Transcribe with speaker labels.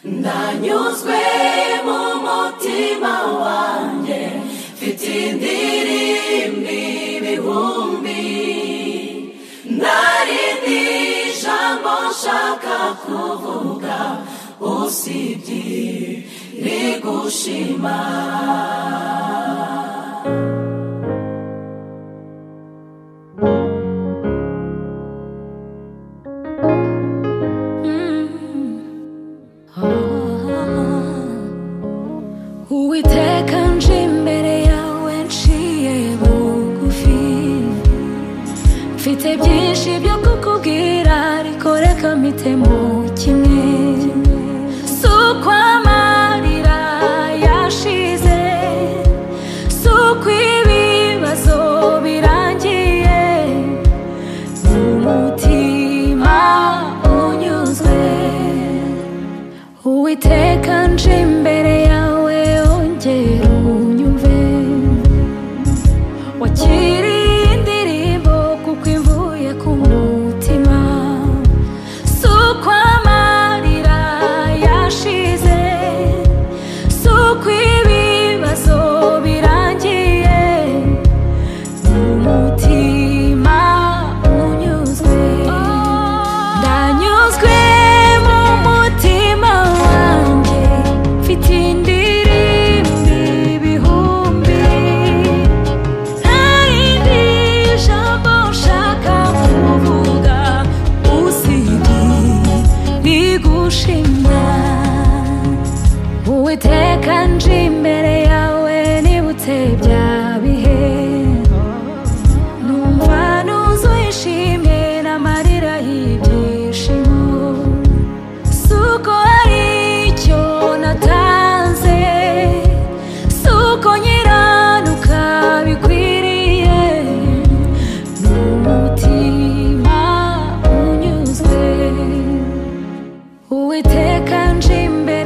Speaker 1: ndanyuzwe mu mutima wanjye mfite indirimbi ibihumbi ntarindi jambo nshaka kuvuga usibye rigushima
Speaker 2: uwiteka nje imbere yawe nciye bugufi mfite byinshi byo kukubwira ariko reka mpite mu kimwe si uko amarira yashize si uko ibibazo birangiye ni umutima unyuzwe uwiteka nje imbere yawe ongera unyumve wakiriye indirimbo kuko imvuye ku mutima si uko amarira yashize si uko ibibazo birangiye ni umutima unyuzwe ndanyuzwe mu mutima wanjye mfite indirimbi ibihumbi nta rindi jambo nshaka kuvuga usibye rigushima uwiteka nje imbere yawe nibutse bya bihe numva nuzuye ishimwe n'amarira y'ibyishimo si uko hari icyo natanze si uko nyiranuka bikwiriye ni umutima unyuzwe uwiteka nje imbere